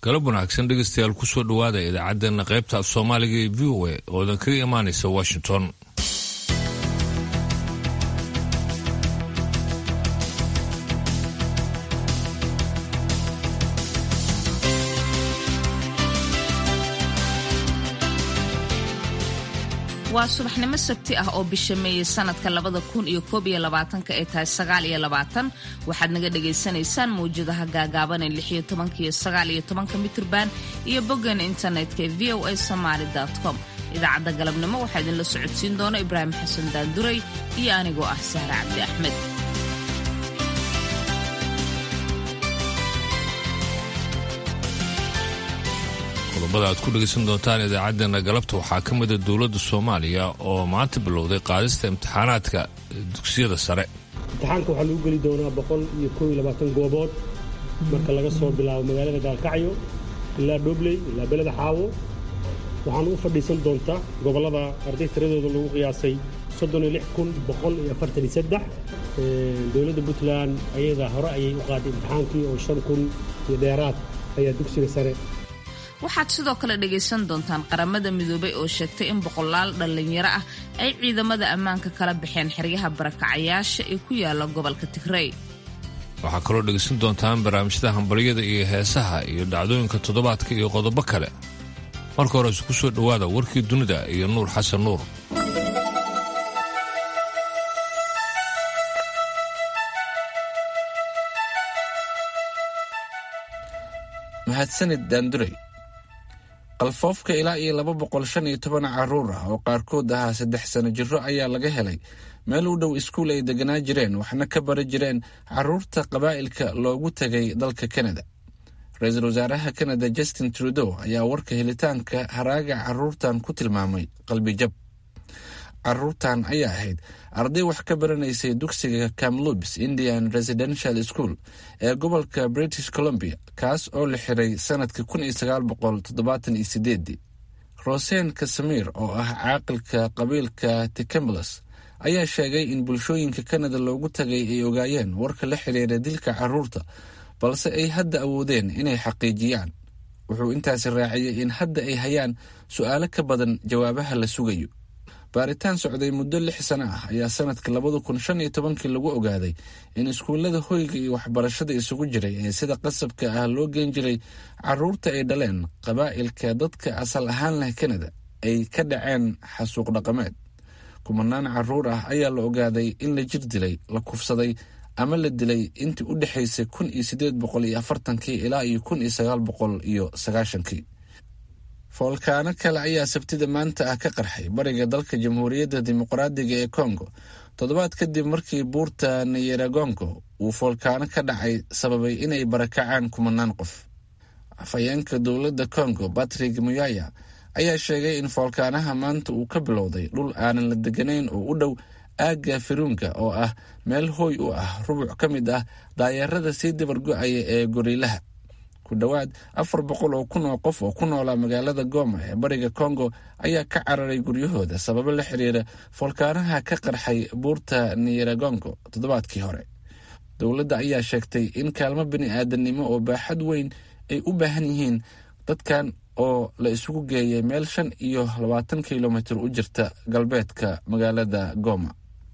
galab wanaagsan dhegeystayaal kusoo dhowaada idaacaddeenna qaybta af soomaaliga ee v o a oodan kaga imaanaysa washington waa subaxnimo sabti ah oo bisha meeye sanadka labada kun iyo koob iyo labaatanka ay tahay sagaal iyo labaatan waxaad naga dhagaysanaysaan mawjadaha gaagaaban ee lix iyo tobanka iyo sagaal iyo tobanka mitrban iyo boggan internetka ee v o a somaali com idaacadda galabnimo waxaa idinla socodsiin doona ibraahim xasan daanduray iyo anigoo ah sahre cabdi axmed qodobada aad ku dhegaysan doontaan idaacaddeenna galabta waxaa ka mida dowladda soomaaliya oo maanta bilowday qaadista imtixaanaadka dugsiyada sare imtixaanka waxaa lagu geli doonaa boqol iyo koob iyo labaatan goobood marka laga soo bilaabo magaalada gaalkacyo ilaa dhobley ilaa beleda xaawo waxaana u fadhiisan doontaa gobollada arday tiradooda lagu qiyaasay soddon iyo lix kun boqol iyo afartan iyo saddex dowladda puntland ayada hore ayay u qaaday imtixaankii oo shan kun iyo dheeraad ayaa dugsiga sare waxaad sidoo kale dhagaysan doontaan qaramada midoobay oo sheegtay in boqolaal dhallinyaro ah ay ciidamada ammaanka kala baxeen xeryaha barakacayaasha ee ku yaala gobolka tigrey waxaa kaloo dhegaysan doontaan barnaamijyada hambalyada iyo heesaha iyo dhacdooyinka toddobaadka iyo qodobo kale marka hore isku soo dhowaada warkii dunida iyo nuur xasan nuur mahadsanid daanduray qalfoofka ilaa iyo laba boqol shan iyo toban caruur ah oo qaarkood ahaa saddex sano jiro ayaa laga helay meel u dhow iskuul ay deganaa jireen waxna ka bari jireen caruurta qabaa'ilka loogu tegay dalka kanada ra-iisul wasaaraha kanada justin trudeau ayaa warka helitaanka haraaga caruurtan ku tilmaamay qalbijab caruurtan ayaa ahayd arday wax ka baranaysay dugsiga camlubs indian residential school ee gobolka british columbia kaas oo la xiray sanadkii kun iyo sagaal boqol toddobaatan iyo sideedii rosen kasamir oo ah caaqilka qabiilka ticamblus ayaa sheegay in bulshooyinka kanada loogu tagay ay ogaayeen warka la xiriira dilka caruurta balse ay hadda awoodeen inay xaqiijiyaan wuxuu intaasi raaciyey in hadda ay hayaan su'aalo ka badan jawaabaha la sugayo baaritaan socday muddo lix sano ah ayaa sanadka labada kun shan iyo tobankii lagu ogaaday in iskuullada hoyga iyo waxbarashada isugu jiray ee sida qasabka ah loo geen jiray caruurta ay dhaleen qabaa'ilka dadka asal ahaan leh kanada ay ka dhaceen xasuuq dhaqameed kumanaan caruur ah ayaa la ogaaday in la jir dilay la kufsaday ama la dilay intii u dhexaysay kun iyo siddeed boqol iyo afartankii ilaa iyo kun iyo sagaal boqol iyo sagaashankii foolkaano kale ayaa sabtida maanta ah ka qarxay bariga dalka jamhuuriyadda dimuqraadiga ee kongo toddobaad kadib markii buurta nayeragongo uu foolkaano ka dhacay sababay inay barakacaan kumanaan qof afhayeenka dowladda kongo batrik muyaya ayaa sheegay in foolkaanaha maanta uu ka bilowday dhul aanan la deganayn oo u dhow aagga firunga oo ah meel hooy u ah rubuc ka mid ah daayeerada sii dabargo-aya ee goriilaha ku dhowaad afar boqol oo kun oo qof oo ku noolaa magaalada goma ee bariga kongo ayaa ka cararay guryahooda sababo la xiriira foolkaanaha ka qarxay buurta niyeragongo toddobaadkii hore dowladda ayaa sheegtay in kaalmo bini aadamnimo oo baaxad weyn ay u baahan yihiin dadkan oo la isugu geeyay meel shan iyo labaatan kilomitir u jirta galbeedka magaalada goma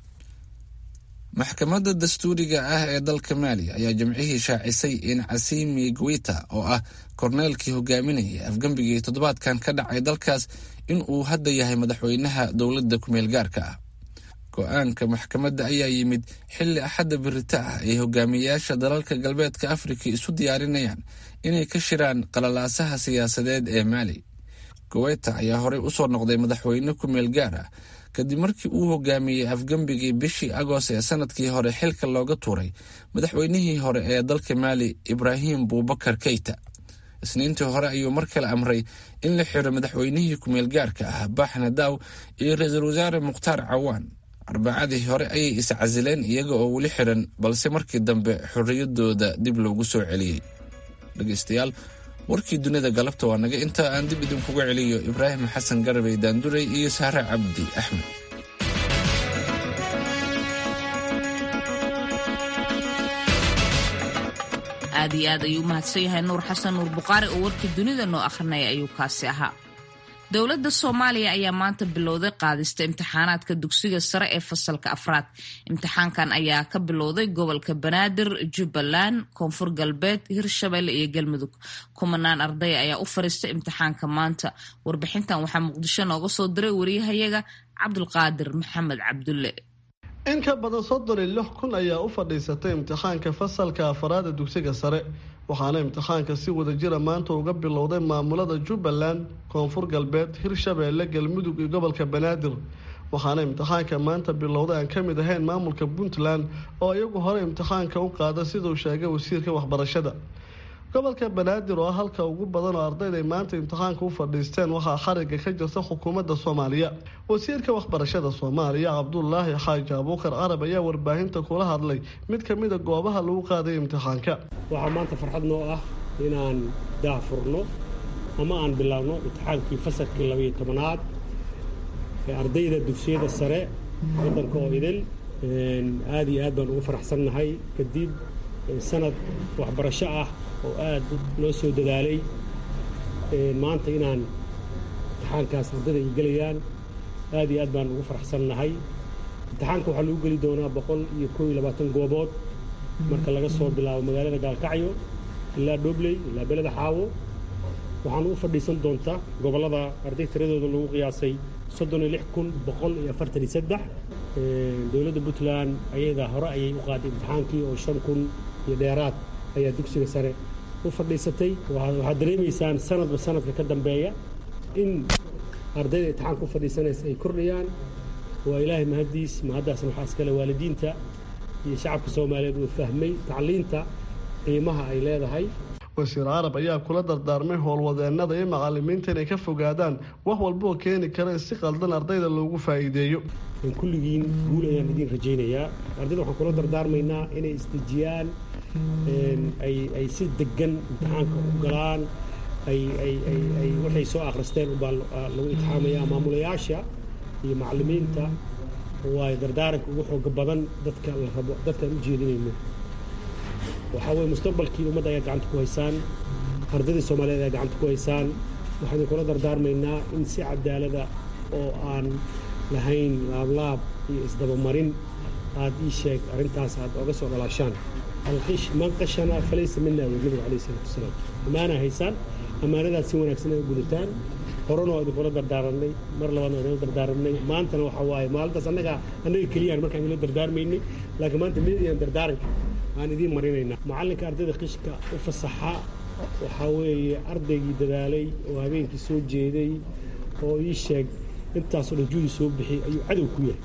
maxkamadda dastuuriga ah ee dalka maali ayaa jimcihii shaacisay in casimi gwita oo ah korneelkii hogaaminayay afgembigii toddobaadkan ka dhacay dalkaas in uu hadda yahay madaxweynaha dowladda kumeel gaarka ah go-aanka maxkamadda ayaa yimid xilli axadda birita ah ay hogaamiyeyaasha dalalka galbeedka afrika isu diyaarinayaan inay ka shiraan qalalaasaha siyaasadeed ee maali goweta ayaa horey usoo noqday madaxweyne kumeel gaar ah kadib markii uu hogaamiyey afgembigii bishii agost ee sanadkii hore xilka looga tuuray madaxweynihii hore ee dalka maali ibraahim buubakar keyta isniintii hore ayuu mar kale amray in la xiro madaxweynihii kumeel gaarka ah baaxna daaw iyo ra-iisul wasaare mukhtaar cawaan arbacadii hore ayay iscasileen iyaga oo weli xiran balse markii dambe xorriyadooda dib loogu soo celiyey dhegeystayaal warkii dunida galabta waa naga intaa aan dib idinkuga celiyo ibraahim xasan garabey daanduray iyo saare cabdi axmed aad iyo aad ayuu umahadsan yahay nuur xasan nuur buqaari oo warkii dunida noo akhrinaya ayuu kaasi ahaa dowladda soomaaliya ayaa maanta bilowday qaadista imtixaanaadka dugsiga sare ee fasalka afraad imtixaankan ayaa ka bilowday gobolka banaadir jubbaland koonfur galbeed hirshabelle iyo galmudug kumanaan arday ayaa u fariistay imtixaanka maanta warbixintan waxaa muqdisho nooga soo diray wariyahayaga cabdulqaadir maxamed cabdulle in ka badan soddon iyo lix kun ayaa u fadhiisatay imtixaanka fasalka afaraad ee dugsiga sare waxaana imtixaanka si wadajira maanta uga bilowday maamulada jubbaland koonfur galbeed hirshabeelle galmudug iyo gobolka banaadir waxaana imtixaanka maanta bilowday aan ka mid ahayn maamulka puntland oo iyagu hore imtixaanka u qaada siduu sheegay wasiirka waxbarashada gobolka banaadir oo halka ugu badan oo ardayda ay maanta imtixaanka u fadhiisteen waxaa xariga ka jirta xukuumadda soomaaliya wasiirka waxbarashada soomaaliya cabdulaahi xaaji abuukar carab ayaa warbaahinta kula hadlay mid ka mida goobaha lagu qaaday imtixaanka waxaa maanta farxad noo ah inaan daahfurno ama aan bilaabno imtixaankii fasalkii labayo tobanaad ee ardayda dugsiyada sare waddanka oo idil aada iyo aad baan ugu faraxsannahay kadib sanad waxbarasho ah oo aad loo soo dadaalay maanta inaan imtixaankaas ardayda ay gelayaan aad iyo aad baan ugu faraxsannahay imtixaanka waxaa lagu geli doonaa boqol iyo koo iyo labaatan goobood marka laga soo bilaabo magaalada gaalkacyo ilaa dhobley ilaa beleda xaawo waxaana u fadhiisan doontaa gobollada arday tiradooda lagu qiyaasay soddon iyo lix kun boqol iyo afartan iyo saddex dowladda puntland ayadaa hore ayay u qaaday imtixaankii oo shan kun iyo dheeraad ayaa dugsiga sare u fadhiisatay waxaad dareemaysaan sanadba sanadka ka dambeeya in ardayda imtixaanka u fadhiisanaysa ay kordhayaan waa ilaahay mahaddiis mahaddaasna waxaa iskale waalidiinta iyo shacabka soomaaliyeed uu fahmay tacliinta qiimaha ay leedahay wasiir carab ayaa kula dardaarmay howlwadeenada iyo macalimiinta inay ka fogaadaan wax walba oo keeni kara in si qaldan ardayda loogu faa'iideeyo kulligiin guul ayaan idiin rajaynayaa ardayda waxaan kula dardaarmaynaa inay isdejiyaan ay si degan imtixaanka u galaan ay waxay soo akhristeen ubaa lagu itixaamaya maamulayaasha iyo macalimiinta waay dardaaranka ugu xooga badan dadka la rabo dadkaan u jeedinayno waxaa weye mustaqbalkii ummadda ayaa gacanta ku haysaan ardaydii soomaaliyeed ayaa gacanta ku haysaan waxaan idinkula dardaarmaynaa in si cadaalada oo aan lahayn laablaab iyo isdabamarin aad ii sheeg arrintaas aad oga soo dhalaashaan alqish man qashana falaysa mina wey nabiga calayhi salaatu wasalaam ammaanaa haysaan ammaanadaas si wanaagsan ay u gudataan horena waa idinkula dardaaranay mar labaadna waa idinla dardaaranay maantana waxaa waaye maalintaas annaga annaga keliyaan markaan idinla dardaarmaynay laakiin maanta midiyaan dardaaranka aan idiin marinaynaa macallinka ardayda qishka u fasaxa waxaa weeye ardaygii dadaalay oo habeenkii soo jeeday oo ii sheeg intaasoo dhan juudi soo bixiyay ayuu cadow ku yahay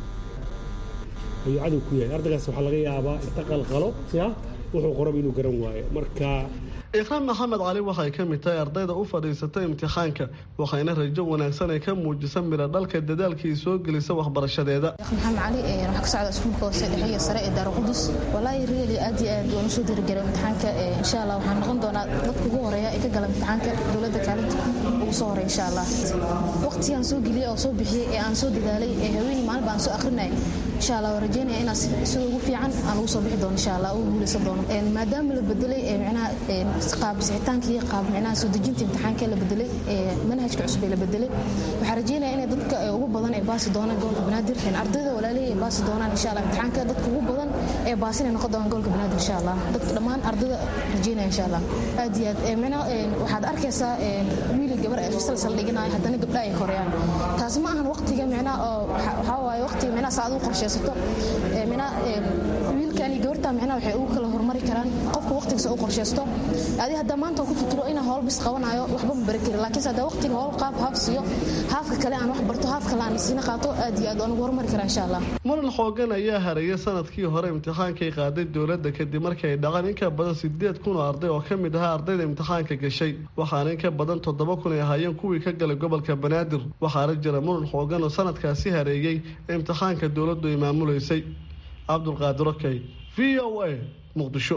ayuu cadow ku yahay ardaygaas waxaa laga yaabaa inta qalqalo ya wuxuu qoraba inuu garan waayo marka ikraan maxamed cali waxay ka mid tahay ardayda u fadhiisatay imtixaanka waxayna rajo wanaagsan ay ka muujisa midha dhalka dadaalkii soo gelisa waxbarashadeeda maxamed cali waxaa ka socda iskuulka hoose dhexe iyo sare ee daara qudus walaahi reeli aad iyo aad waan usoo dirigelay imtixaanka insha allah waxaan noqon doonaa dadka ugu horeeya ee ka gala imtixaanka dowladda kaalinta ugu soo horeya insha allah waqtigaan soo geliyey oo soo bixiyey ee aan soo dadaalay ee haweeney maalin baan soo akrinay insha allah waan rajeynaya inaan sida ugu fiican aan ugu soo bixi doono insha allah ugu guuleysan doono maadaama la bedelay micnaha qaab sixitaanka iyo qaab micnaha soo dejinta imtixaanka la bedelay manhajka cusub ee la bedelay waxaan rajeynaya inay dadka ugu badan ay baasi doonaan gobolka banaadir ardayda walaalihii ay baasi doonaan insha allah imtixaanka dadka ugu badan ee baasinay noqon doonaan gobolka banaadir insha allah dadka dhammaan ardayda rajeynaya insha allah aad iyo aad micnaha waxaad arkaysaa wiili gabar ay salsal dhiganayo haddana gabdha ay koreyaan taasi ma ahan waqtiga micnaha oo waxaa waaye waqtiga micnaha saad u qorshaysato micnaha wiilkan iyo gabarta micnaha waxay ugu kala hormari karaan qofka waqtigiisa u qorshaysto adi hadda maanta ku fikiro inaan howl bis qabanayo waxba ma bari karin laakiinse hadda waqtiga howl qaab haaf siiyo haafka kale aan wax barto haaf kale aan siina qaato aad iyo aad waan ugu hormari karaa insha allah muran xoogan ayaa hareeyay sanadkii hore imtixaankay qaaday dowladda kadib markii ay dhaqan in ka badan sideed kun oo arday oo ka mid ahaa ardayda imtixaanka gashay waxaana in ka badan toddoba kun ay ahaayeen kuwii ka galay gobolka banaadir waxaana jira muran xoogan oo sanadkaasi hareeyey imtixaanka dowladdu ay maamulaysay cabdulqaadir okey v o a muqdisho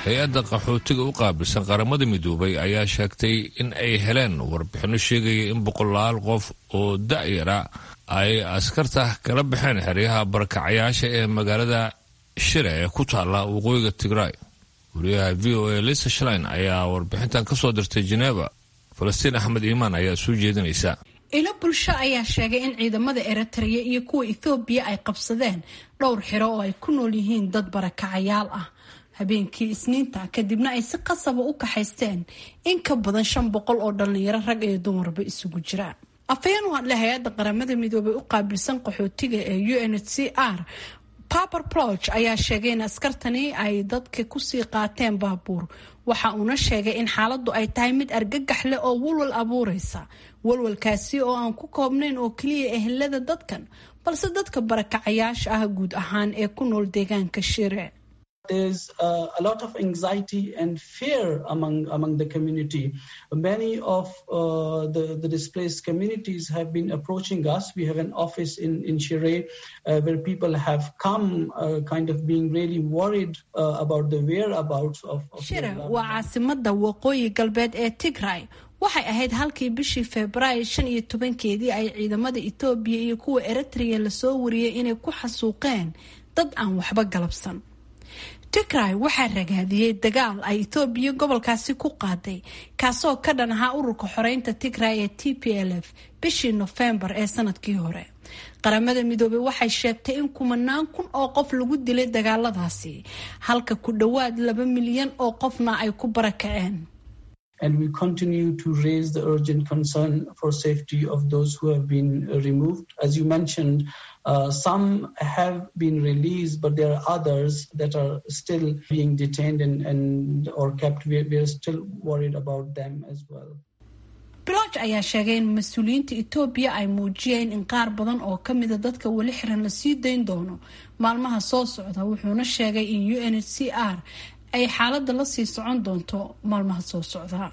hay-adda qaxootiga u qaabilsan qaramada midoobay ayaa sheegtay in ay heleen warbixinno sheegaya in boqolaal qof oo da-yara ay askarta kala baxeen xeryaha barakacayaasha ee magaalada shire ee ku taalla waqooyiga tigraay wariyaha v o a lisa shlein ayaa warbixintan ka soo dirtay jeneva falastiin axmed iimaan ayaa soo jeedinaysa ilo bulsho ayaa sheegay in ciidamada eritrea iyo kuwa ethoobiya ay qabsadeen dhowr xiro oo ay ku nool yihiin dad barakacayaal ah habeenkii isniinta kadibna ay si qasaba u kaxaysteen in ka badan shan boqol oo dhallinyaro rag iyo dumarba isugu jira afhayeen u hadlay hay-adda qaramada midoobay u qaabilsan qaxootiga ee u n h c r paper ploch ayaa sheegay in askartani ay dadka kusii qaateen baabuur waxa uuna sheegay in xaaladdu ay tahay mid argagax leh oo walwal abuureysa walwalkaasi oo aan ku koobnayn oo keliya ehelada dadkan balse dadka barakacayaasha ah guud ahaan ee ku nool deegaanka shire There's uh, a lot of anxiety and fear among among the community. Many of uh, the, the displaced communities have been approaching us. We have an office in in Shire uh, where people have come, kind of being really worried about the whereabouts of. of Shire waa caasimada waqooyi galbeed ee Tigray. waxay ahayd halkii bishii febraayo shan iyo tobankeedii ay ciidamada etoobiya iyo kuwa eritrea lasoo wariyey inay ku xasuuqeen dad aan waxba galabsan tigray waxaa ragaadiyey dagaal ay etoobiya gobolkaasi ku qaaday kaasoo ka dhan ahaa ururka xoreynta tigray ee t p l f bishii nofembar ee sanadkii hore qaramada midoobey waxay sheegtay in kumanaan kun oo qof lagu dilay dagaaladaasi halka ku dhowaad laba milyan oo qofna ay ku barakaceen and we continue to raise the urgent concern for safety of those who have been removed. As you mentioned, uh, some have been released, but there are others that are still being detained and, and or kept. We, we are still worried about them as well. bilooj ayaa sheegay in mas-uuliyiinta etoobiya ay muujiyeen in qaar badan oo ka mida dadka weli xiran la sii dayn doono maalmaha soo socda wuxuuna sheegay in u n h c r ay xaaladda la sii socon doonto maalmaha soo socda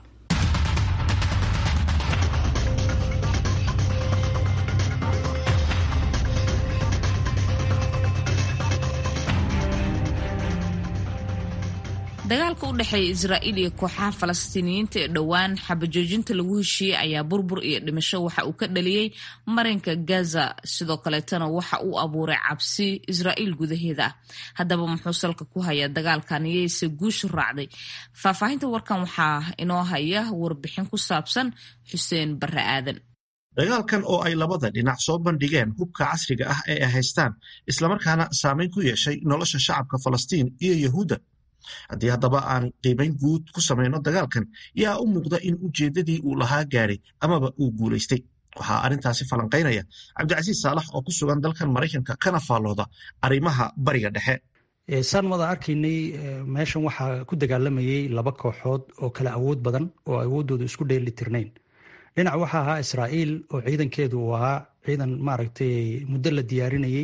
dagaalka u dhexeeya israa'iil iyo kooxaha falastiiniyiinta ee dhowaan xabajoojinta lagu heshiiyey ayaa burbur iyo dhimasho waxa uu ka dhaliyey marinka gaza sidoo kaleetana waxa uu abuuray cabsi israa'iil gudaheeda ah haddaba muxuu salka ku hayaa dagaalkan iyayse guushu raacday faahfaahinta warkan waxaa inoo haya warbixin ku saabsan xuseen barre aadan dagaalkan oo ay labada dhinac soo bandhigeen hubka casriga ah ee ay haystaan islamarkaana saameyn ku yeeshay nolosha shacabka falastiin iyo yahuudda haddii haddaba aan qiimayn guud ku samayno dagaalkan yaa u muuqda in ujeeddadii uu lahaa gaadhay amaba uu guulaystay waxaa arrintaasi falanqaynaya cabdicasiis saalax oo ku sugan dalkan maraykanka kana faallooda arrimaha bariga dhexe saan wada arkaynay meeshan waxaa ku dagaalamayay laba kooxood oo kala awood badan oo awooddooda isku dheeli tirnayn dhinac waxaa ahaa israa'iil oo ciidankeedu uu ahaa ciidan maaragtay muddo la diyaarinayey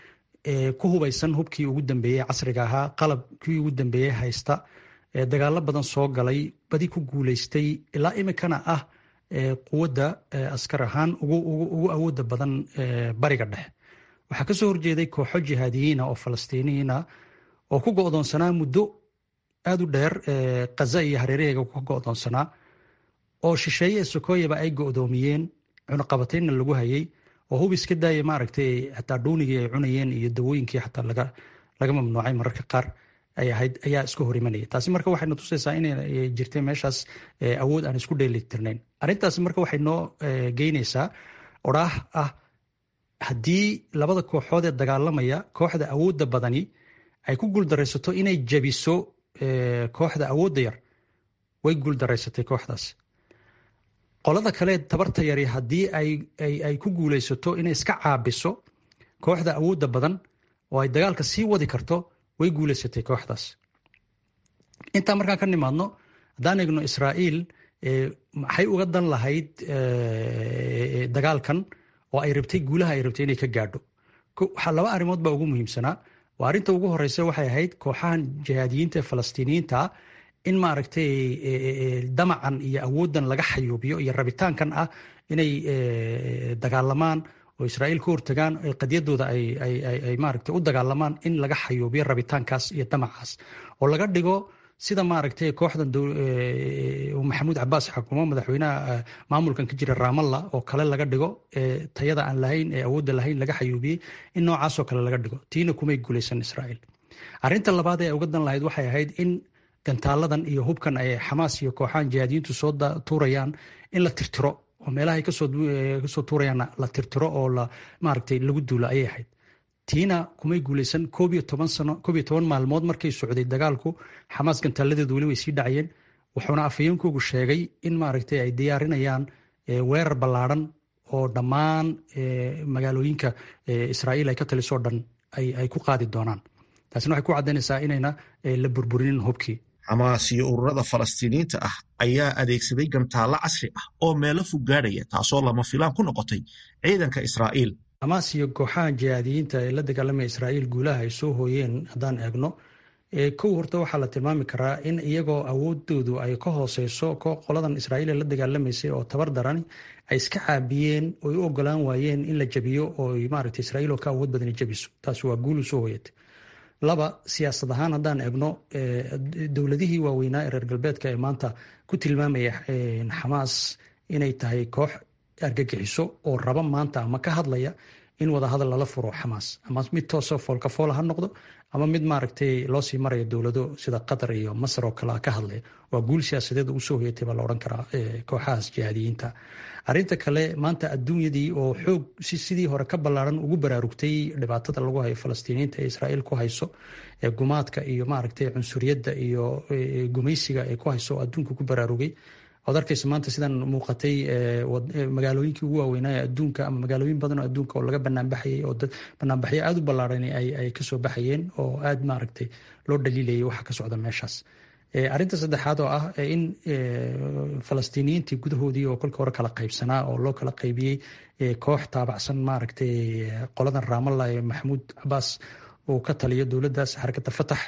ku hubaysan hubkii ugu dambeeyey casriga ahaa qalabkii ugu dambeeyey haysta dagaalo badan soo galay badi ku guuleystay ilaa imikana ah quwadda askar ahaan ugu awooda badan bariga dhexe waxaa kasoo horjeeday kooxo jihaadiyiina oo falastiiniyiina oo ku go'doonsanaa muddo aada u dheer kaza iyo hareeraheega ku go'doonsanaa oo shisheeye sokoyaba ay go'doomiyeen cunaqabataynna lagu hayay oo hub iska daaya maaragtay xataa dhuunigii ay cunayeen iyo dawooyinkii xataa laga laga mamnuucay mararka qaar ay ahayd ayaa iska hor imanaya taasi marka waxayna tusaysaa inay jirtay meeshaas awood aan isku dheelitirnayn arrintaasi marka waxay noo geynaysaa odhaah ah haddii labada kooxood ee dagaalamaya kooxda awoodda badani ay ku guuldaraysato inay jabiso kooxda awoodda yar way guuldaraysatay kooxdaas qolada kale tabarta yari haddii ay ku guulaysato inay iska caabiso kooxda awoodda badan oo ay dagaalka sii wadi karto way guulaysatay kooxdaas intaa markaan ka nimaadno haddaan eegno israa'iil maxay uga dan lahayd dagaalkan oo ay rabtay guulaha ay rabtay inay ka gaadho laba arrimood baa ugu muhiimsanaa waa arrinta ugu horeysa waxay ahayd kooxahan jihaadiyiinta ee falastiiniyiinta in maaragtay damacan iyo awooddan laga xayuubiyo iyo rabitaankan ah inay dagaalamaan oo israa'iil ka hortagaan qadiyadooda ay maaragtay u dagaalamaan in laga xayuubiyo rabitaankaas iyo damacaas oo laga dhigo sida maaragtay kooxdan maxamuud cabaas xakumo madaxweynaha maamulkan ka jira raamalla oo kale laga dhigo tayada aan lahayn ee awoodda lahayn laga xayuubiyey in noocaasoo kale laga dhigo tiina kumay guulaysan israa'iil arrinta labaad ee uga dan lahayd waxay ahayd in gantaaladan iyo hubkan ay xamaas iyo kooxahan jihaadiyiintu soo tuurayaan in la tirtiro oo meelahay kasoo tuurayaanna la tirtiro oo maaragtay lagu duulo ayay ahayd tiina kumay guulaysan koob iyo toban sano koob iyo toban maalmood markay socday dagaalku xamaas gantaaladeedu weli way sii dhacayeen wuxuuna afhayeenkoogu sheegay in maaragtay ay diyaarinayaan weerar ballaadhan oo dhammaan magaalooyinka israa'iil ay ka talisoo dhan ay ku qaadi doonaan taasina waxay ku caddaynaysaa inayna la burburinin hubkii xamaas iyo ururada falastiiniyiinta ah ayaa adeegsaday gantaallo casri ah oo meelo fog gaadhaya taasoo lama filaan ku noqotay ciidanka israa'iil xamaas iyo kooxaha jihaadiyiinta ee la dagaalamaya israa'iil guulaha ay soo hooyeen haddaan eegno kow horta waxaa la tilmaami karaa in iyagoo awoodoodu ay ka hooseyso qoladan israa'iil ee la dagaalamaysay oo tabar darani ay iska caabiyeen oy u ogolaan waayeen in la jabiyo oo maaragta israa'iil oo ka awood badani jabiso taasi waa guul u soo hooyatay laba siyaasad ahaan haddaan eegno dowladihii waaweynaa ee reer galbeedka ee maanta ku tilmaamaya xamaas inay tahay koox argagixiso oo raba maanta ama ka hadlaya in wadahadal lala furo xamaas ama mid toosoo foolkafoola ha noqdo ama mid maaragtay loo sii marayo dowlado sida qatar iyo masar oo kale ka hadlaya waa guul siyaasadeed ugu soo hoyatay baa la odhan karaa kooxahaas jihaadiyiinta arrinta kale maanta adduunyadii oo xoog sidii hore ka ballaaran ugu baraarugtay dhibaatada lagu hayo falastiiniyiinta ee israa'iil ku hayso ee gumaadka iyo maaragtay cunsuriyadda iyo gumaysiga ay ku hayso oo adduunka ku baraarugay oad arkaysa maanta sidan muuqatay magaalooyinkii ugu waaweynaa ee adduunka ama magaalooyin badan oo adduunka oo laga banaanbaxayay oo banaanbaxyo aada u ballaaran ay kasoo baxayeen oo aada maaragtay loo dhaliilayay waxa ka socda meeshaas arrinta saddexaad oo ah in falastiiniyiintii gudahoodii oo kolka hore kala qaybsanaa oo loo kala qaybiyey koox taabacsan maaragtay qoladan raamalla ee maxamuud cabaas uu ka taliyo dowladdaas xarakada fatax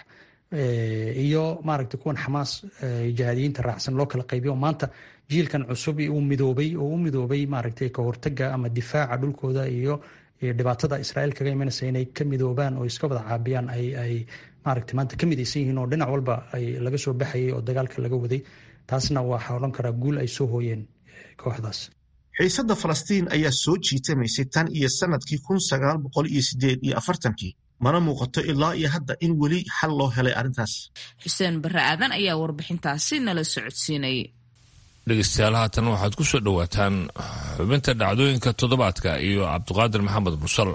iyo maaragtay kuwan xamaas jihaadiyiinta raacsan loo kala qaybiyo maanta jiilkan cusub uu midoobay oo u midoobay maaragtay ka hortaga ama difaaca dhulkooda iyo dhibaatada israa'iil kaga imanaysa inay ka midoobaan oo iska wada caabiyaan ay ay maaragtay maanta ka midaysan yihiin oo dhinac walba ay laga soo baxayay oo dagaalka laga waday taasna waxaa odhan karaa guul ay soo hooyeen kooxdaas xiisadda falastiin ayaa soo jiitamaysay tan iyo sanadkii kun sagaal boqol iyo sideed iyo afartankii mana muuqato ilaa iyo hadda in weli xal loo helay arrintaas xuseen barre aadan ayaa warbixintaasi nala socodsiinayay dhegeystayaal haatan waxaad ku soo dhowaataan xubinta dhacdooyinka toddobaadka iyo cabdiqaadir maxamed mursal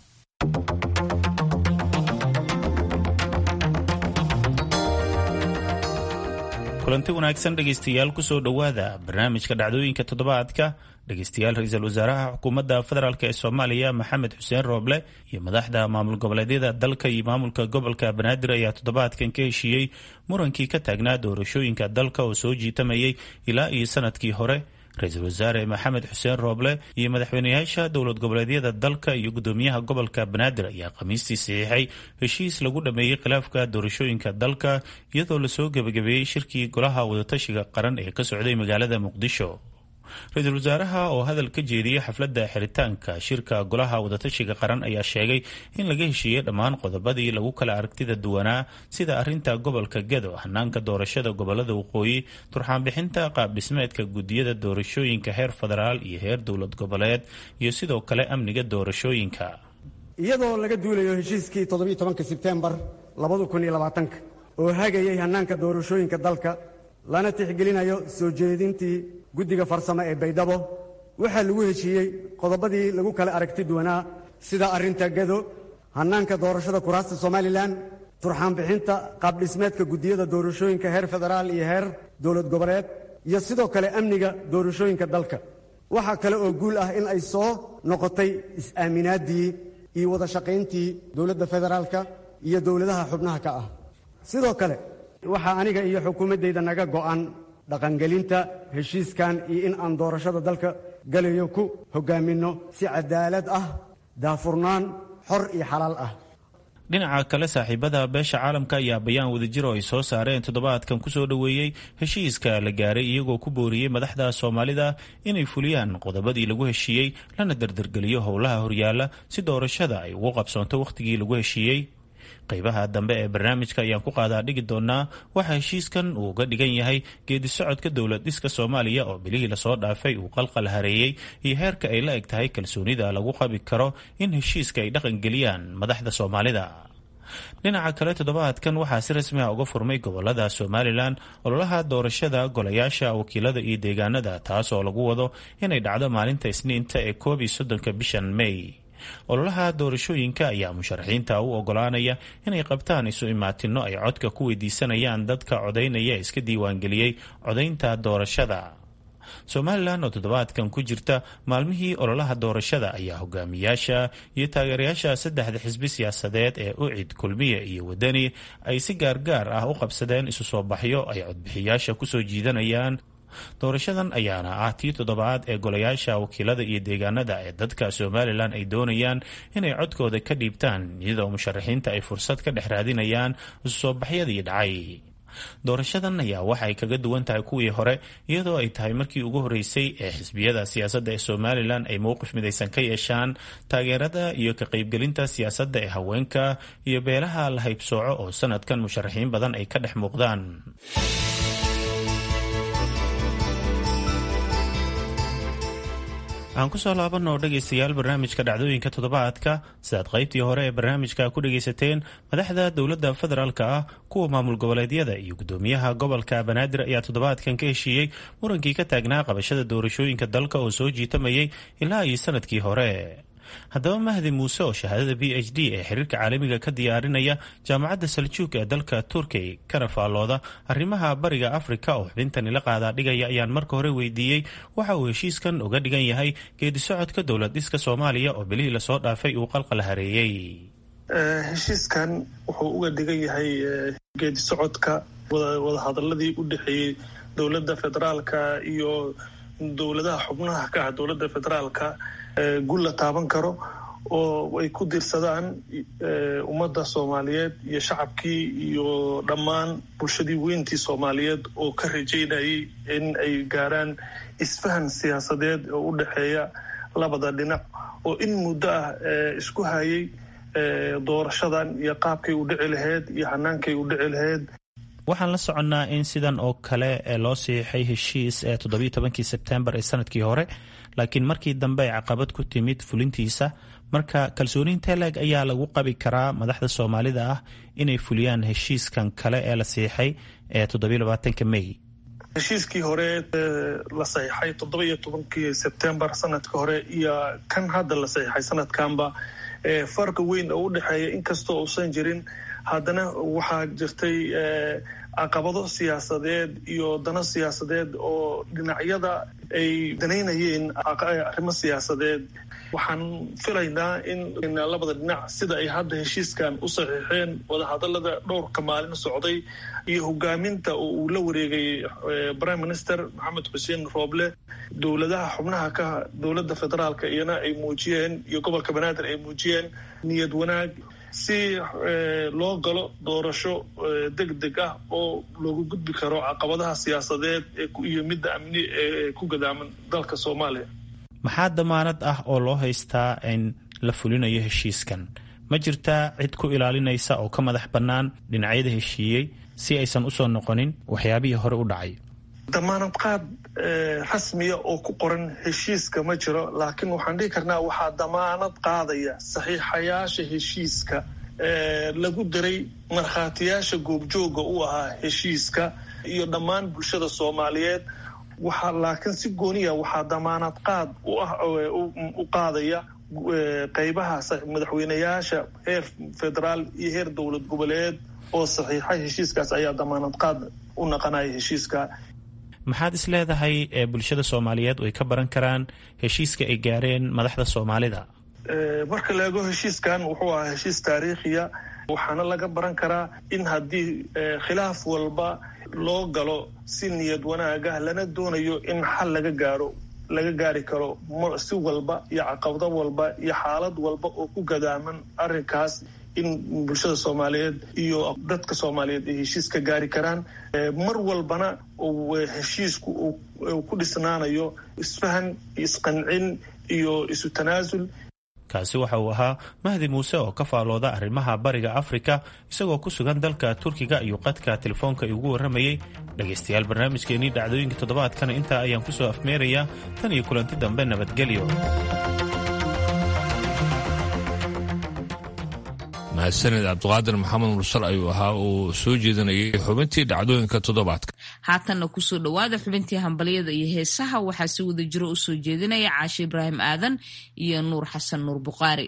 kulanti wanaagsan dhegaystayaal kusoo dhowaada barnaamijka dhacdooyinka toddobaadka dhegaystayaal ra-iisul wasaaraha xukuumadda federaalk ee soomaaliya maxamed xuseen rooble iyo madaxda maamul goboleedyada dalka iyo maamulka gobolka banaadir ayaa toddobaadkan ka heshiiyey murankii ka taagnaa doorashooyinka dalka oo soo jiitamayay ilaa iyo sanadkii hore ra-iisul wasaare maxamed xuseen rooble iyo madaxweyneyaasha dowlad goboleedyada dalka iyo gudoomiyaha gobolka banaadir ayaa khamiistii saxiixay heshiis lagu dhameeyey khilaafka doorashooyinka dalka iyadoo lasoo gebagabeeyey shirkii golaha wadatashiga qaran ee ka socday magaalada muqdisho ra-iisul wasaaraha oo hadal ka jeediyey xafladda xiritaanka shirka golaha wadatashiga qaran ayaa sheegay in laga heshiiyey dhammaan qodobadii lagu kala aragtida duwanaa sida arinta gobolka gedo hanaanka doorashada gobolada waqooyi turxaanbixinta qaabdhismeedka gudiyada doorashooyinka heer federaal iyo heer dowlad goboleed iyo sidoo kale amniga doorashooyinka iyadoo laga duulayo heshiiskii toddobiiy tobanka sebtembar labada kun iyo labaatanka oo hagayay hanaanka doorashooyinka dalka lana tixgelinayo soo jeedintii guddiga farsamo ee baydhabo waxaa lagu heshiiyey qodobadii lagu kala aragti duwanaa sida arrinta gado hannaanka doorashada kuraasta somalilan turxaanbixinta qaabdhismeedka guddiyada doorashooyinka heer federaal iyo heer dowlad goboleed iyo sidoo kale amniga doorashooyinka dalka waxaa kale oo guul ah in ay soo noqotay is-aaminaaddii iyo wada shaqayntii dowladda federaalka iyo dowladaha xubnaha ka ah sidoo kale waxaa aniga iyo xukuumaddayda naga go'an dhaqangelinta heshiiskan iyo in aan doorashada dalka galayo ku hogaaminno si cadaalad ah daafurnaan xor iyo xalaal ah dhinaca kale saaxiibada beesha caalamka ayaa bayaan wadajir oo ay soo saareen toddobaadkan kusoo dhoweeyey heshiiska la gaaray iyagoo ku booriyey madaxda soomaalida inay fuliyaan qodobadii lagu heshiiyey lana dardargeliyo howlaha horyaala si doorashada ay ugu qabsoonto wakhtigii lagu heshiiyey qeybaha dambe ee barnaamijka ayaan ku qaadaa dhigi doonaa waxa heshiiskan uu uga dhigan yahay geedi socodka dowlad dhiska soomaaliya oo bilihii lasoo dhaafay uu qalqal hareeyey iyo heerka ay la eg tahay kalsoonida lagu qabi karo in heshiiska ay dhaqangeliyaan madaxda soomaalida dhinaca kale toddobaadkan waxaa si rasmi ah uga furmay gobolada somalilan ololaha doorashada golayaasha wakiilada iyo deegaanada taas oo lagu wado inay dhacdo maalinta isniinta ee koob iyo soddonka bishan may ololaha doorashooyinka ayaa musharaxiinta u ogolaanaya inay qabtaan isu imaatino ay codka ku weydiisanayaan dadka codaynaya iska diiwaangeliyey codaynta doorashada somalilan oo toddobaadkan ku jirta maalmihii ololaha doorashada ayaa hogaamiyaasha iyo taageerayaasha saddexda xisbi siyaasadeed ee ucid kulmiye iyo wadani ay si gaargaar ah u qabsadeen isu soo baxyo ay codbixiyaasha kusoo jiidanayaan doorashadan ayaana ah tii toddobaad ee golayaasha wakiilada iyo deegaanada ee dadka somalilan ay doonayaan inay codkooda ka dhiibtaan iyadoo musharaxiinta ay fursad ka dhex raadinayaan isu soo baxyadii dhacay doorashadan ayaa waxa ay kaga duwan tahay kuwii hore iyadoo ay tahay markii ugu horeysay ee xisbiyada siyaasadda ee somalilan ay mowqif midaysan ka yeeshaan taageerada iyo ka qaybgelinta siyaasadda ee haweenka iyo beelaha la haybsooco oo sanadkan musharaxiin badan ay ka dhex muuqdaan aan kusoo laabanoo dhegaystayaal barnaamijka dhacdooyinka toddobaadka sidaad qaybtii hore ee barnaamijka ku dhagaysateen madaxda dowladda federaalka ah kuwa maamul goboleedyada iyo gudoomiyaha gobolka banaadir ayaa toddobaadkan ka heshiiyey murankii ka taagnaa qabashada doorashooyinka dalka oo soo jiitamayay ilaa iyo sanadkii hore haddaba mahdi muuse oo shahaadada b h d ee xiriirka caalamiga ka diyaarinaya jaamacadda saljuuk ee dalka turkey kana faallooda arrimaha bariga afrika oo xubintani la qaadaa dhigaya ayaan marka hore weydiiyey waxa uu heshiiskan uga dhigan yahay geedi socodka dowlad dhiska soomaaliya oo bilihii lasoo dhaafay uu qalqal hareeyey heshiiskan wuxuu uga dhigan yahay geedi socodka wadahadaladii u dhexeeyey dowladda federaalka iyo dowladaha xubnaha ka ah dowladda federaalka gul la taaban karo oo ay ku diirsadaan ummadda soomaaliyeed iyo shacabkii iyo dhammaan bulshadii weyntii soomaaliyeed oo ka rajaynayay in ay gaaraan isfahan siyaasadeed oo u dhexeeya labada dhinac oo in muddo ah isku hayay doorashadan iyo qaabkay u dhici lahayd iyo hanaankay u dhici lahayd waxaan la soconnaa in sidan oo kale loo siixay heshiis ee toddobiyo tobankii sebtembar ee sanadkii hore laakiin markii dambe ay caqabad ku timid fulintiisa marka kalsooniinta leeg ayaa lagu qabi karaa madaxda soomaalida ah inay fuliyaan heshiiskan kale ee la siixay ee toddobiyo labaatanka may heshiiskii hore la saxiixay toddoba iyo tobankii sebtembar sanadka hore iyo kan hadda la saxiixay sanadkanba farqa weyn oo u dhexeeya inkastoo uusan jirin haddana waxaa jirtay caqabado siyaasadeed iyo dano siyaasadeed oo dhinacyada ay danaynayeen arrimo siyaasadeed waxaan filaynaa in labada dhinac sida ay hadda heshiiskan u saxiixeen wadahadalada dhowrka maalin socday iyo hogaaminta oo uu la wareegay prime minister maxamed xuseen rooble dowladaha xubnaha ka dowladda federaalka iyana ay muujiyeen iyo gobolka banaadir ay muujiyeen niyad wanaag si loo galo doorasho deg deg ah oo loogu gudbi karo caqabadaha siyaasadeed iyo midda amni ee ku gadaaman dalka soomaaliya maxaa damaanad ah oo loo haystaa in la fulinayo heshiiskan ma jirtaa cid ku ilaalinaysa oo ka madax bannaan dhinacyada heshiiyey si aysan usoo noqonin waxyaabihii hore u dhacay damaanad qaad rasmiya oo ku qoran heshiiska ma jiro laakiin waxaan dhihi karnaa waxaa damaanad qaadaya saxiixayaasha heshiiska lagu diray markhaatiyaasha goobjooga u ahaa heshiiska iyo dhammaan bulshada soomaaliyeed waxaa laakiin si gooniya waxaa damaanad qaad u ah u qaadaya qeybaha madaxweyneyaasha heer federaal iyo heer dowlad goboleed oo saxiixay heshiiskaas ayaa damaanad qaad u naqanaya heshiiska maxaad is leedahay ee bulshada soomaaliyeed ay ka baran karaan heshiiska ay gaareen madaxda soomaalida marka la eego heshiiskan wuxuu ahaa heshiis taariikhiya waxaana laga baran karaa in haddii khilaaf walba loo galo si niyad wanaagah lana doonayo in xal laga gaaro laga gaari karo si walba iyo caqabado walba iyo xaalad walba oo ku gadaaman arrinkaas in bulshada soomaaliyeed iyo dadka soomaaliyeed ay heshiis ka gaari karaan mar walbana heshiisku uu ku dhisnaanayo isfahan isqancin iyo isu tanaasul kaasi waxa uu ahaa mahdi muuse oo ka faalooda arrimaha bariga afrika isagoo ku sugan dalka turkiga iyo qadka telefoonka iugu warramayey dhegaystayaal barnaamijkeenii dhacdooyinka toddobaadkana intaa ayaan kusoo afmeerayaa tan iyo kulanti dambe nabadgelyo mahadsaned cabdiqaadir maxamed mursal ayuu ahaa uu soo jeedinayay xubintii dhacdooyinka toddobaadka haatanna kusoo dhowaada xubintii hambalyada iyo heesaha waxaa si wada jiro u soo jeedinaya caashe ibraahim aadan iyo nuur xasan nuur buqaari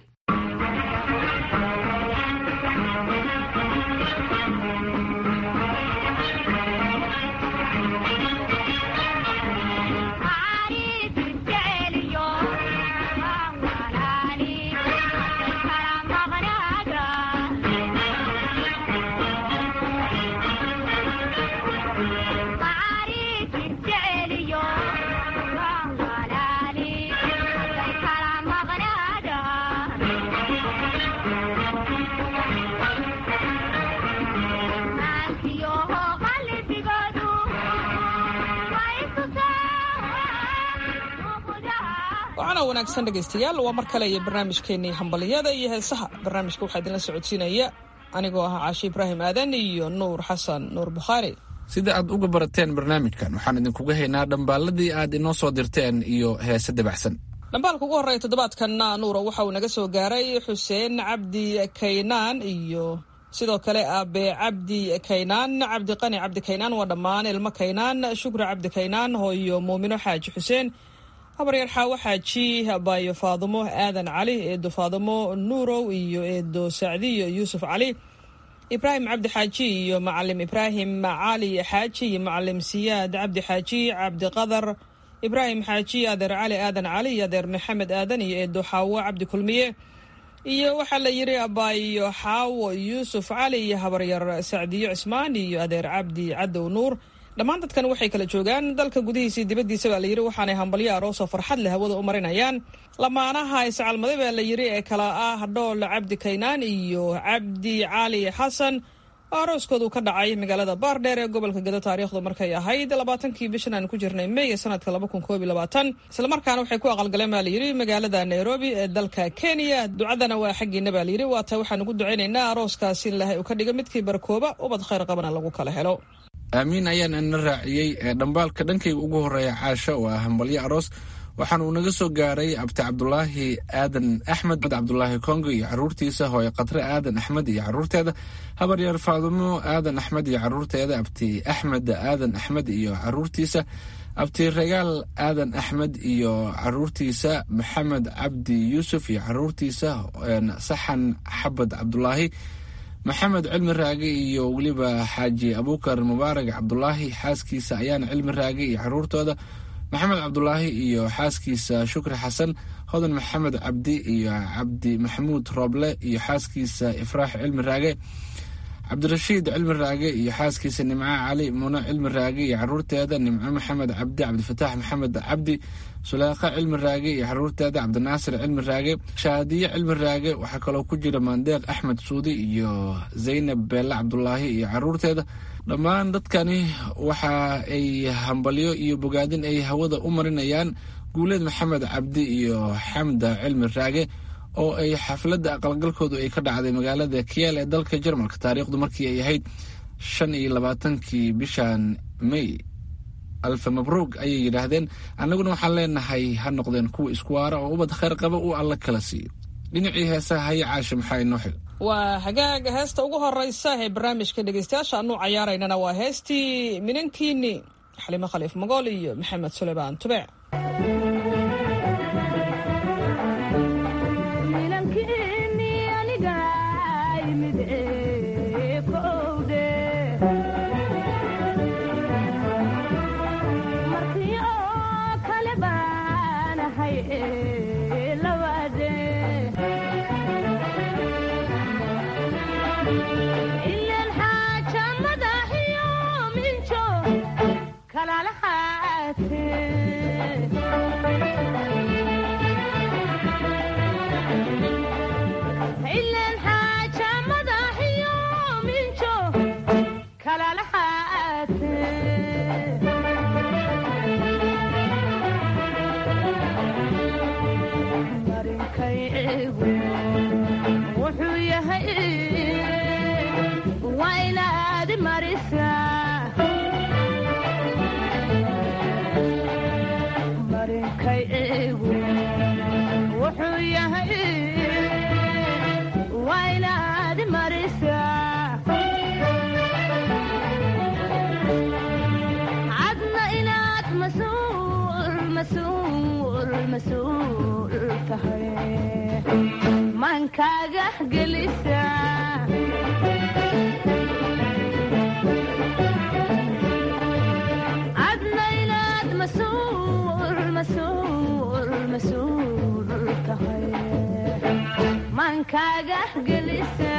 waana wanaagsan dhegaystayaal waa mar kale iyo barnaamijkeenii hambaliyada iyo heesaha barnaamijka waxaa idinla socodsiinaya anigoo ah caashi ibraahim aadan iyo nuur xasan nuur bukhaari sida aad uga barateen barnaamijkan waxaan idinkuga haynaa dhambaaladii aad inoo soo dirteen iyo heese dabacsan dhambaalka ugu horreeya toddobaadkanna nuura waxa uu naga soo gaaray xuseen cabdi kaynaan iyo sidoo kale aabe cabdi kaynaan cabdiqani cabdi kaynaan waa dhammaan ilmo kaynaan shukri cabdi kaynaan hooyo muumino xaaji xuseen habaryar xaawo xaaji baayo faadumo aadan cali eedo faadumo nuurow iyo eedo sacdiyo yuusuf cali ibraahim cabdi xaaji iyo macalim ibraahim cali xaaji iyo macalim siyaad cabdi xaaji cabdiqadar ibraahim xaaji adeer cali aadan cali iyo adeer maxamed aadan iyo eedo xaawo cabdi kulmiye iyo waxaa la yidhi abaayo xaawo yuusuf cali iyo habaryar sacdiyo cismaan iyo adeer cabdi cadow nuur dhammaan dadkan waxay kala joogaan dalka gudihiisa iyo dibaddiisa baa layidhi waxaanay hambalyo aroosoo farxad leh hawada u marinayaan lamaanaha iscalmaday baa la yidhi ee kala ah dhool cabdi kaynaan iyo cabdi cali xasan oo arooskoodu ka dhacay magaalada baardheer ee gobolka gado taariikhdu markay ahayd labaatankii bishan aan ku jirnay mey ee sanadka laba kun koob iyo labaatan islamarkaana waxay ku aqalgaleen baa layidhi magaalada nairobi ee dalka kenya ducadana waa xaggiina baa layidhi waata waxaan ugu ducaynaynaa arooskaasi in ilaahay uu ka dhigo midkii barkooba ubad khayr qabana lagu kala helo aamiin ayaan ina raaciyey ee dhambaalka dhankayga ugu horreeya caasho oo ah hambalyo aroos waxaana uu naga soo gaaray abti cabdulaahi aadan axmed cabdulaahi kongo iyo caruurtiisa hooye khatre aadan axmed iyo caruurteeda habaryaer faadumo aadan axmed iyo caruurteeda abti axmed aadan axmed iyo caruurtiisa abti regaal aadan axmed iyo caruurtiisa maxamed cabdi yuusuf iyo caruurtiisa saxan xabad cabdulaahi maxamed cilmi raage iyo weliba xaaji abuukar mubaarag cabdulaahi xaaskiisa ayaana cilmi raage iyo caruurtooda maxamed cabdulaahi iyo xaaskiisa shukri xasan hodan maxamed cabdi iyo cabdi maxamuud rooble iyo xaaskiisa ifraax cilmi raage cabdirashiid cilmi raage iyo xaaskiisa nimco cali muno cilmi raage iyo caruurteeda nimco maxamed cabdi cabdifataax maxamed cabdi suleekha cilmi raage iyo caruurteeda cabdinaasir cilmi raage shaadiye cilmi raage waxaa kaloo ku jira maandeeq axmed suudi iyo zaynab beelle cabdulaahi iyo caruurteeda dhammaan dadkani waxa ay hambalyo iyo bogaadin ay hawada u marinayaan guuleed maxamed cabdi iyo xamda cilmi raage oo ay xafladda aqalgalkoodu ay ka dhacday magaalada kiyaal ee dalka jarmalka taariikhdu markii ay ahayd shan iyo labaatankii bishan may alfa mabruug ayay yidhaahdeen annaguna waxaan leenahay ha noqdeen kuwa isku waara oo ubad khayr qaba uu alla kala siiyo dhinacii heesaha haya caasha maxaa inoo xil waa hagaaga heesta ugu horeysa ee barnaamijka dhegeystayaasha anuu cayaaraynana waa heestii minankiini xalimo khaliif magool iyo maxamed suleymaan tubeec kalalahaate maankaaga gelisa adna inaad masuul masuul masuul tahay maankaaga gelisa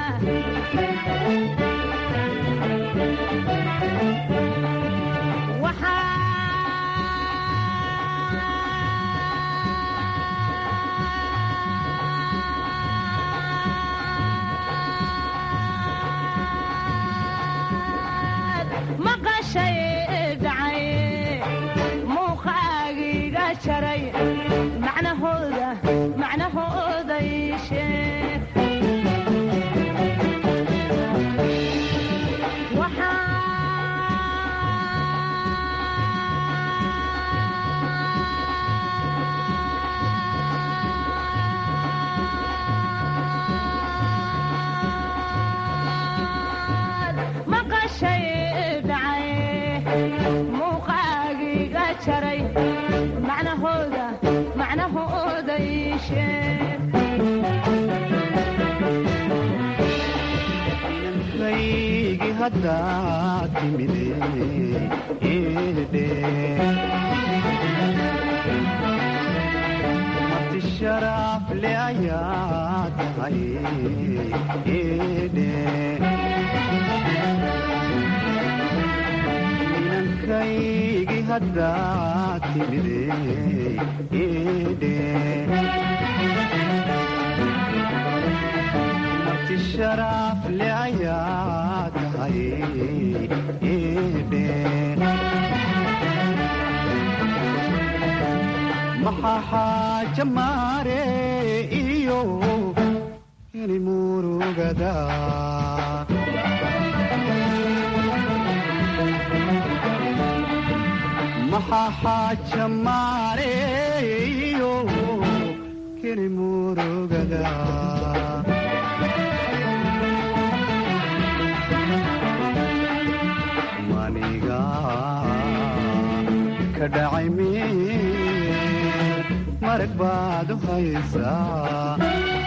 maqashay dhacay muuqaagiga jaray macnahooda macnahooda ii sheeg maqashay dhacay muuqaagiga jaray macnahooda macnahooda ii sheeg inankaygi haddaad timide eedhe marti sharaaf le ayaa tahay eedhe inankaygi haddaad timide eedhe marti sharaaf le ayaa tahay eedhe maxaa xaaja maare iyo ini murugada maxaa xaaja maare iyo kini murugada maniga ka dhacay meel marag baad u haysaa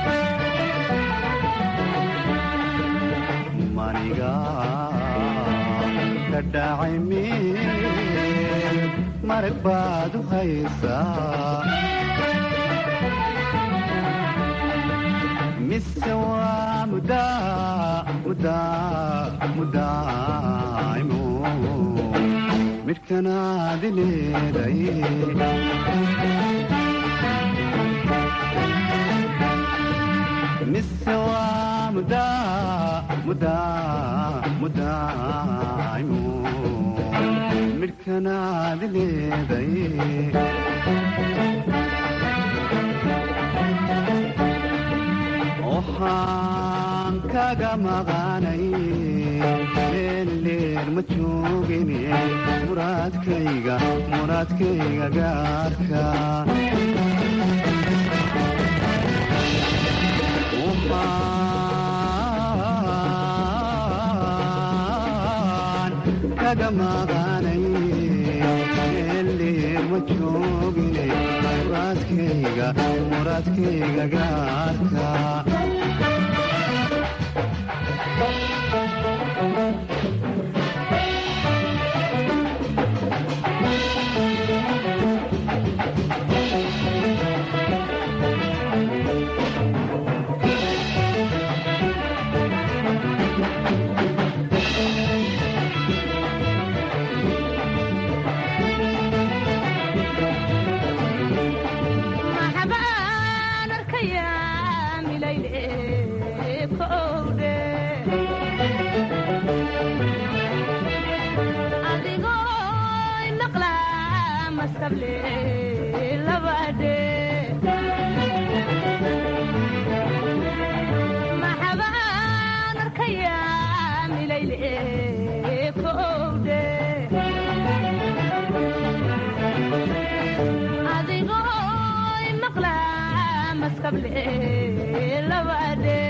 maniga ka dhacay meel marag baad u haysaa mise waa mudaa mudaa mudaaimo midhkanaadi leeday mise waa mudaa mudaa mudaaimo midhkanaadi leeday waxaan kaga maqanay leeleer ma joogine muraadkayga muraadkayga gaarka waxaan kaga maqanay leeleer ma joogine muraadkayga muraadkayga gaarka maxabaan arkayaa milayle kowdhe adigoo maqlaa masable labadhe maxabaan arkayaa milayle kowdhe adigoo maqlaa maskable labadhe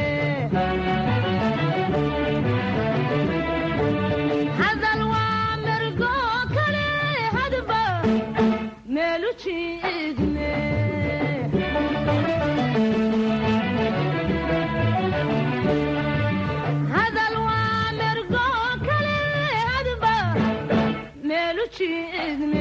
hadal waa mergo kale hadba meelu jiro jiidne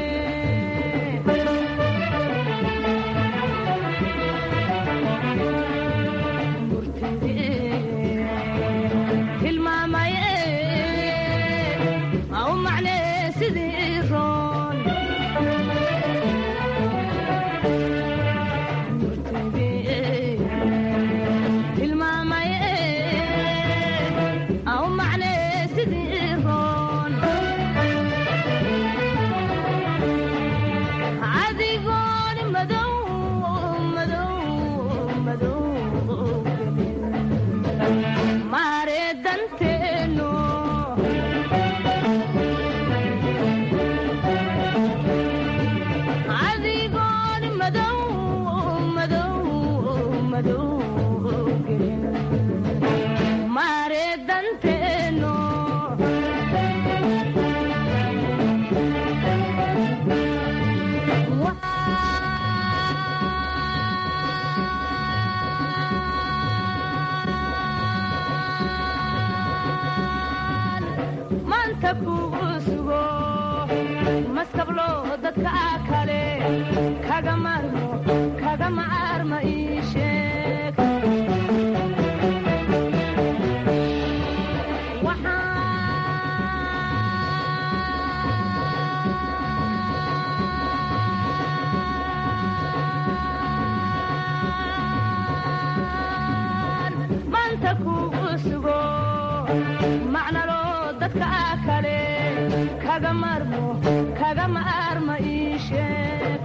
tilmaamaye au macne sidii roon tilmaamaye au macne sidii roon adigooni madow madow madow mare danteeno adigooni madow madow madow mare danteeno maanta kugu sugo maskablo dadka kale kaga marmo kaga maarma ii sheeg maanta kugu sugo macnalo dadka kale kaga marmo kaga maarma ii sheeg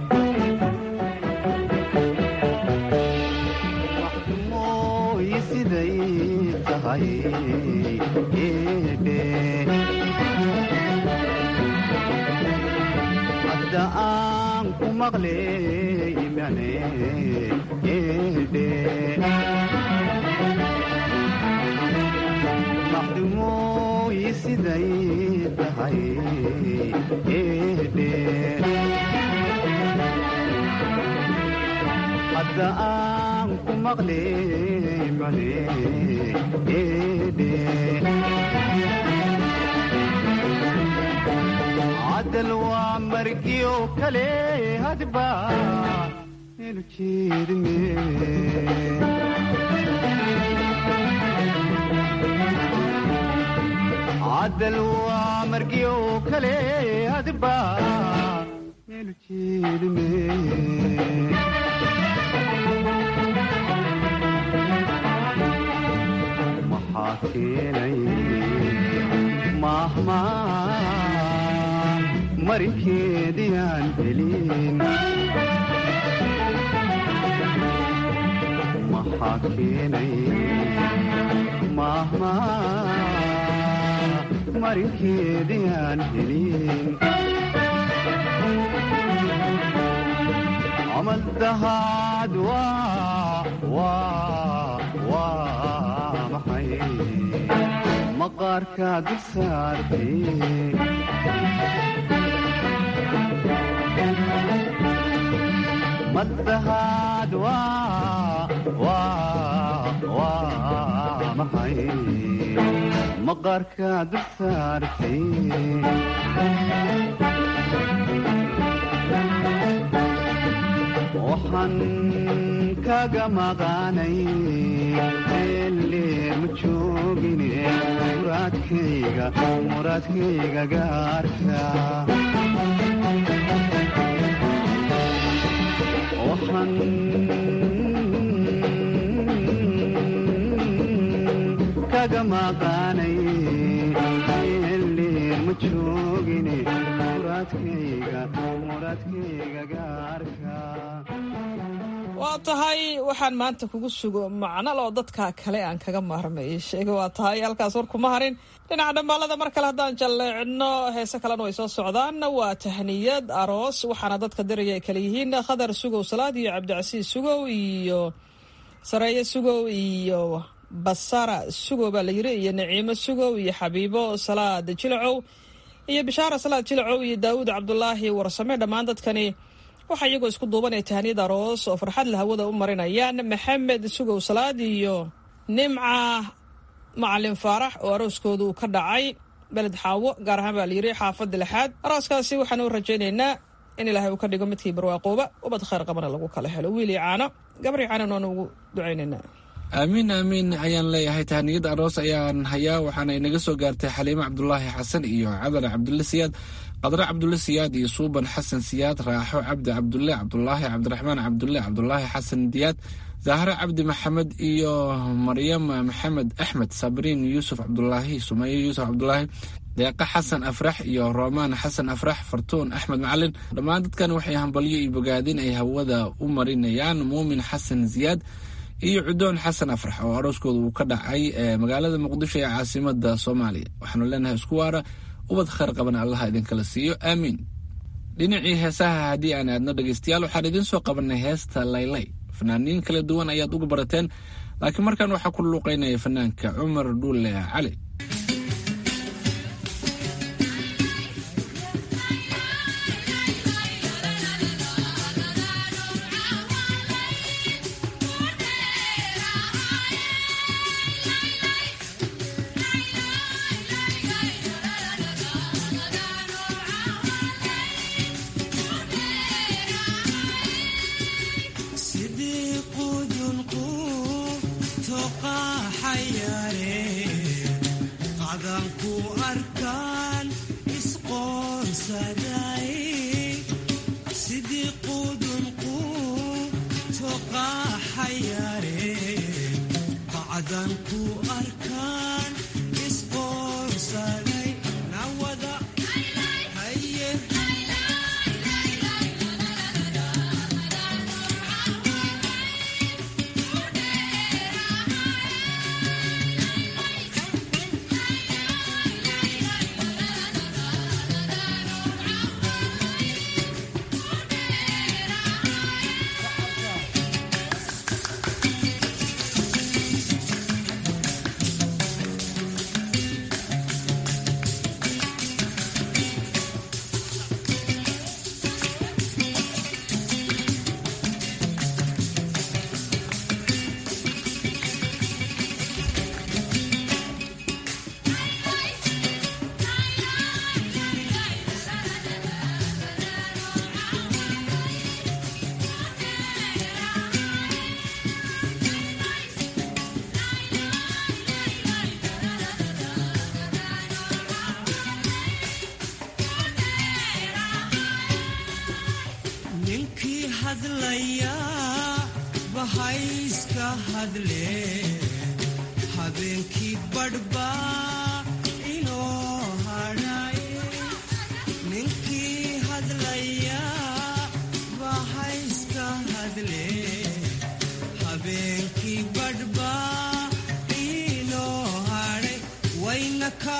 mooy siday tahay eebe hadda aan ku maqlay imane eebe maxdumooy siday tahay eebe hadda aan ku maqlay mane eebe cadal waa margiyo kale hadba inu jeedme cadal waa margiyo kale hadba inu jeedme maxaa keenay maahmaan marinkeediyaan helin maxaa keenay maahmaan marinkeediyaan helin camal dahaad waa waa waa maxay maqaarka dul saartay madahaad waa waa waa maxay maqaarka dul saartay waxaan kaga maqaanay eeleer ma joogine muraadkayga muraadkayga gaarka waxaan kaga maqaanay eeleer ma joogine muraadkayga muraadkayga gaarka waa tahay waxaan maanta kugu sugo macnal oo dadka kale aan kaga maarmay sheega waa tahay halkaas war kuma harin dhinaca dhambaalada mar kale haddaan jalleecino heese kalena way soo socdaan waa tahniyad aroos waxaana dadka diraya ay kale yihiin khadar sugow salaad iyo cabdicasiis sugow iyo sareeye sugow iyo basara sugow baa la yiri iyo naciimo sugow iyo xabiibo salaad jilacow iyo bishaara salaad jilacow iyo daawuud cabdulaahi warsame dhammaan dadkani waxaa iyagoo isku duubanaya tahniyad aroos oo farxad la hawada u marinayaan maxamed sugow salaad iyo nimca macalin faarax oo arooskooda uu ka dhacay beled xaawo gaar ahaan baa layidhi xaafadda lixaad arooskaasi waxaanu rajaynaynaa in ilaahay uu ka dhigo midkii barwaaqooba ubad khayr qabana lagu kala helo wiilii caano gabrii caano noonu ugu ducaynaynaa aamiin aamiin ayaan leeyahay tahniyada aroos ayaan hayaa waxaana inaga soo gaartay xaliimo cabdulaahi xasan iyo cadar cabdulle siyaad qadre cabdulle siyaad iyo suuban xasan siyaad raaxo cabdi cabdulle cabdulaahi cabdiraxmaan cabdulle cabdulaahi xasan diyaad zahre cabdi maxamed iyo maryam maxamed axmed sabriin yuusuf cabdulaahi sumaye yuusuf cabdulaahi deeqa xasan afrax iyo roomaan xasan afrax fartuun axmed macalin dhammaan dadkan waxay hambalyo iyo bogaadin ay hawada u marinayaan muumin xasan siyaad iyo cudoon xasan afrax oo arooskooda uu ka dhacay magaalada muqdisho ee caasimada soomaaliya waxaanu leenahay isku waara ubad khayr qaban allaha idinkala siiyo aamiin dhinacii heesaha haddii aan aadno dhegeystayaal waxaan idiin soo qabanay heesta laylay fanaaniin kala duwan ayaad uga barateen laakiin markan waxaa ku luuqeynaya fanaanka cumar dhuule cali habeenkii badhbaa inoo hadhay ninkii hadlaya bahayska hadle habeenkii badhbaa inoo hadhay waynaka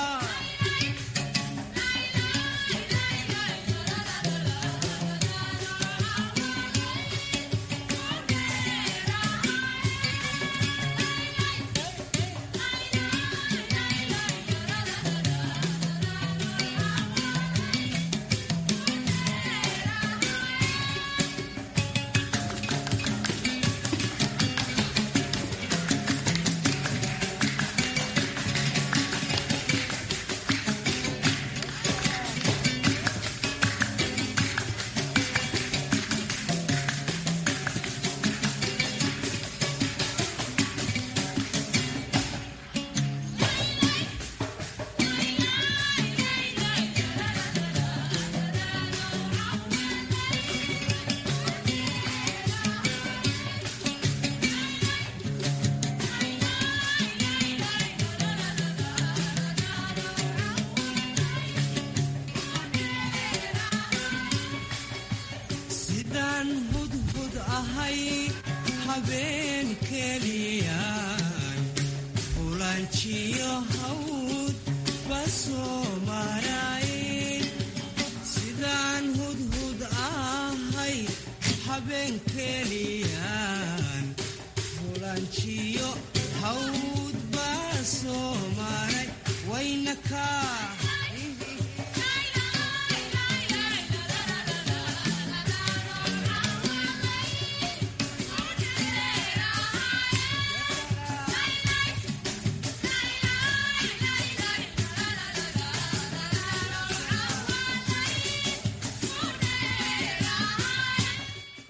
sidaan hudhud ahay habeen keliyaan hulanjiyo hawd basoo maray sidaan hudhud ahay habeen keliyaan hulanjiyo hawd basoo maray waynakaa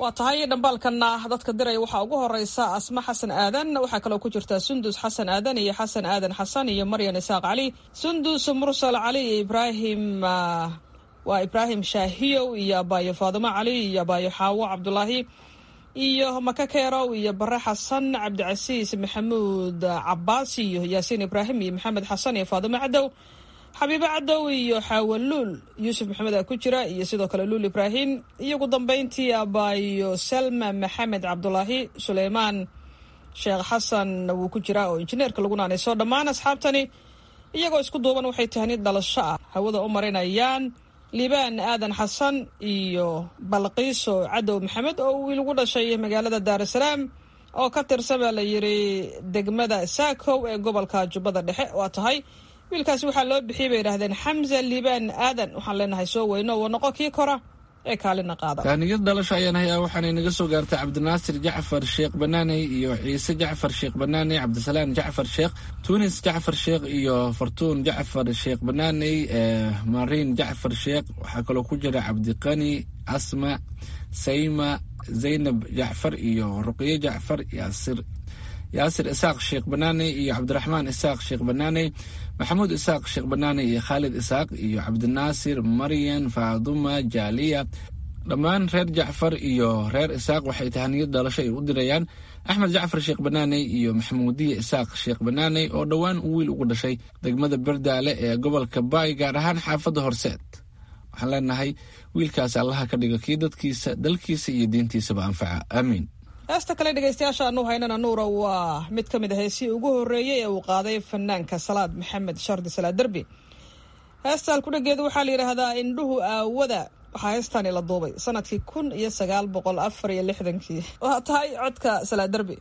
waa tahay dhambaalkana dadka diraya waxaa ugu horeysa asma xasan aadan waxaa kaloo ku jirta sundus xasan aadan iyo xasan aadan xasan iyo maryan isaaq cali sundus mursal cali iyo ibraahim waa ibraahim shaahiyow iyo abaayo faadimo cali iyo abaayo xaawo cabdulaahi iyo maka keerow iyo bare xasan cabdicasiis maxamuud cabaas iyo yaasiin ibraahim iyo maxamed xasan iyo faadimo cadow xabiibo cadow iyo xaawaluul yuusuf maxamed aa ku jira iyo sidoo kale luul ibraahim iyo ugu dambeyntii abaayo salma maxamed cabdulaahi suleymaan sheekh xasan wuu ku jiraa oo injineerka lagu naanayso dhammaan asxaabtani iyagoo isku duuban waxay tahnid dhalasho ah hawada u marinayaan liibaan aadan xasan iyo balqiiso cadow maxamed oo wiil ugu dhashay magaalada daarusalaam oo ka tirsan baa la yiri degmada saakow ee gobolka jubbada dhexe waa tahay wiilkaasi waxaa loo bixiyay bay yidhahdeen xamza liibaan aadan waxaan leenahay soo weyno wa noqo kii kora ee kaalina qaada tahniyad dhalasho ayaan hayaa waxaanay naga soo gaartay cabdinaasir jacfar sheekh banaaney iyo ciise jacfar sheekh banaaney cabdisalaan jacfar sheekh tunis jacfar sheekh iyo fartuun jacfar sheekh banaaney mariin jacfar sheekh waxaa kaloo ku jira cabdiqani asma sayma zaynab jacfar iyo ruqye jacfar yaasir yaasir isaaq sheekh banaaney iyo cabdiraxmaan isaaq sheekh banaaney maxamuud isaaq sheekh banaaney iyo khaalid isaaq iyo cabdinaasir maryan faaduma jaaliya dhammaan reer jacfar iyo reer isaaq waxay tahaniyad dhalasho ay u dirayaan axmed jacfar sheekh banaaney iyo maxamuudiya isaaq sheekh banaaney oo dhowaan uu wiil ugu dhashay degmada berdaale ee gobolka baay gaar ahaan xaafadda horseed waxaan leenahay wiilkaas allaha ka dhigo kii dadkiisa dalkiisa iyo diintiisaba anfaca aamiin heesta kale dhegaystayaasha anu haynana nuura waa mid ka mid a heesihii ugu horreeyey ee uu qaaday fanaanka salaad maxamed shardi salaad derbi heesta alkudhageedu waxaa la yidhaahdaa indhuhu aawada waxaa heestaani la duubay sanadkii kun iyo sagaal boqol afar iyo lixdankii waa tahay codka salaad derbi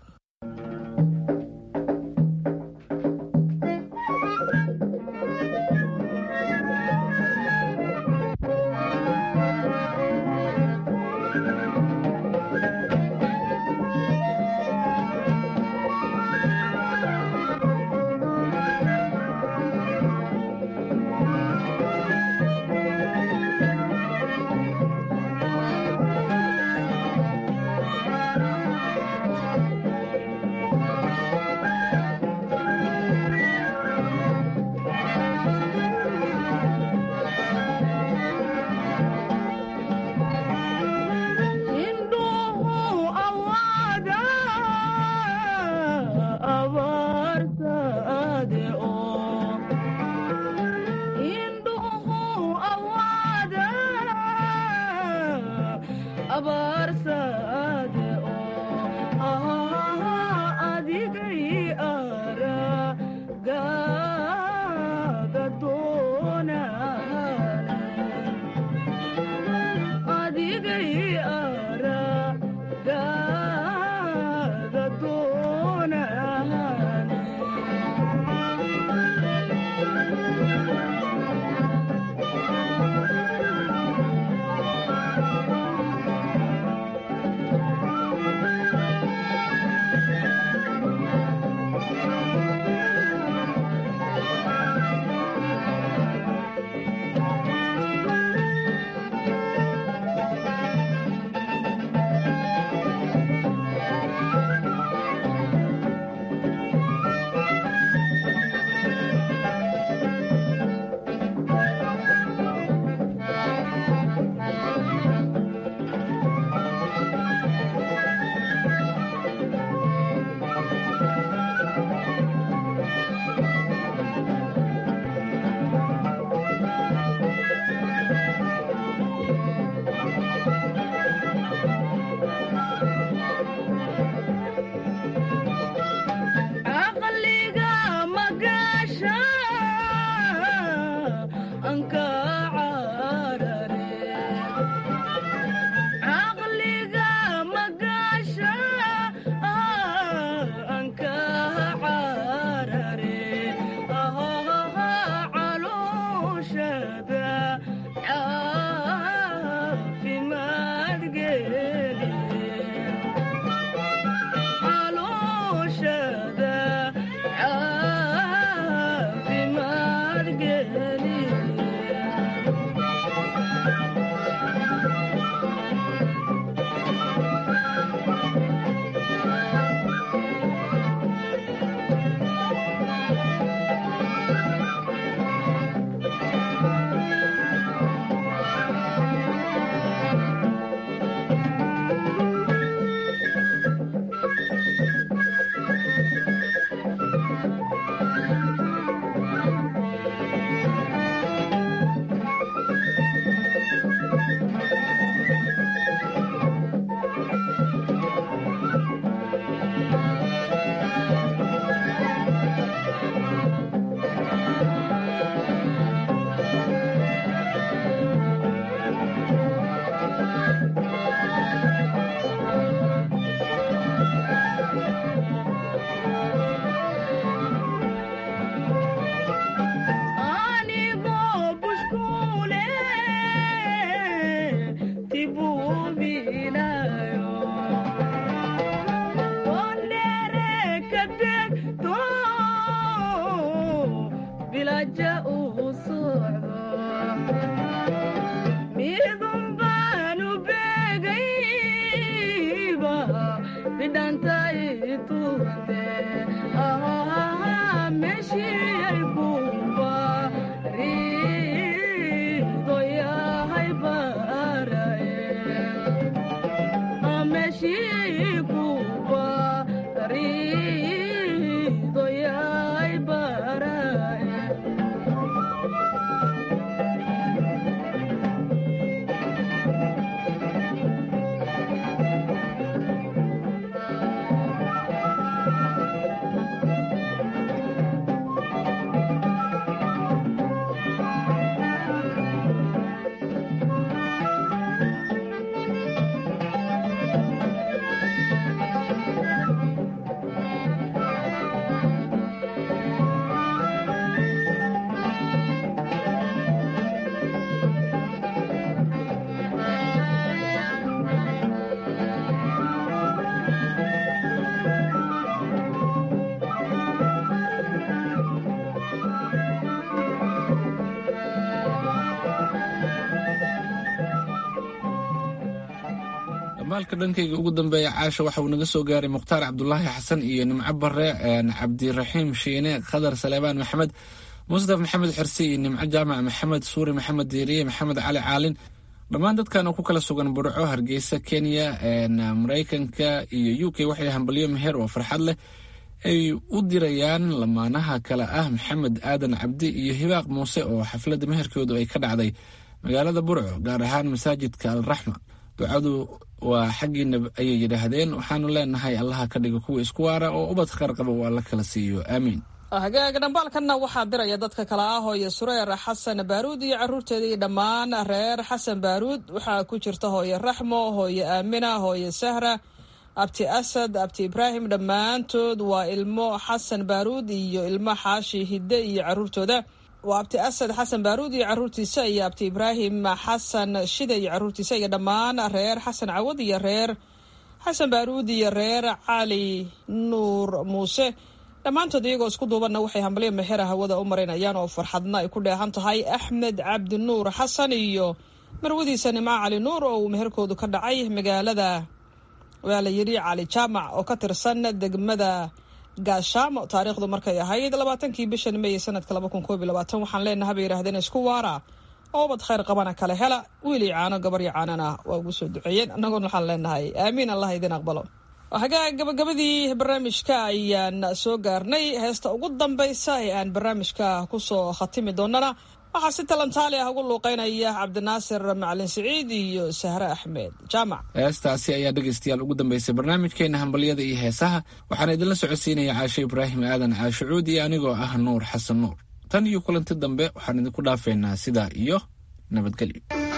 dhambaalka dhankayga ugu dambeeya caasha waxa uu naga soo gaaray mukhtaar cabdulaahi xasan iyo nimco bare cabdiraxiim shiine khadar saleebaan maxamed mustaf maxamed xirsi iyo nimco jaamac maxamed suuri maxamed diiriye maxamed cali caalin dhammaan dadkan oo ku kala sugan burco hargeysa kenya maraykanka iyo u k waxay hambalyo meher oo farxad leh ay u dirayaan lamaanaha kale ah maxamed aadan cabdi iyo hibaaq muuse oo xafladda meherkoodu ay ka dhacday magaalada burco gaar ahaan masaajidka alraxma ducadu waa xaggiina ayay yidhaahdeen waxaanu leenahay allaha ka dhiga kuwa isku waara oo ubad khar qaba uu alla kala siiyo aamiin hagaaga dhambaalkanna waxaa diraya dadka kale ah hooye sureer xasan baaruud iyo caruurteeda iyo dhammaan reer xasan baaruud waxaa ku jirta hooye raxmo hooye aamina hooye sahra abti asad abti ibraahim dhammaantood waa ilmo xasan baaruud iyo ilmo xaashi hidde iyo caruurtooda waa abti asad xasan baaruud iyo caruurtiisa iyo abti ibraahim xasan shide iyo caruurtiisa iyo dhammaan reer xasan cawad iyo reer xasan baaruud iyo reer cali nuur muuse dhammaantood iyagoo isku duubanna waxay hambalyo mexera hawada u marinayaan oo farxadna ay ku dheehan tahay axmed cabdi nuur xasan iyo marwadiisa nimco cali nuur oo uu meherkoodu ka dhacay magaalada waa la yidhi cali jaamac oo ka tirsan degmada gaashaamo taariikhdu markay ahayd labaatankii bishan meey sanadka laba kun koob iyo labaatan waxaan leenaha bay yidhahdeen isku waara oo ubad khayr qabana kale hela wiil iyo caano gabar iyo caanana waa ugu soo duceeyeen annagoon waxaan leenahay aamiin allah idin aqbalo hagaa gabagabadii barnaamijka ayaan soo gaarnay heesta ugu dambaysa ee aan barnaamijka kusoo khatimi doonana waxaa si talantaali ah ugu luuqeynaya cabdinaasir macalin siciid iyo sahre axmed jaamac heestaasi ayaa dhegaystayaal ugu dambeysay barnaamijkeena hambalyada iyo heesaha waxaana idinla socodsiinaya caashe ibraahim aadan caashucuud iyo anigoo ah nuur xasan nuur tan iyo kulanti dambe waxaan idinku dhaafeynaa sidaa iyo nabadgelyo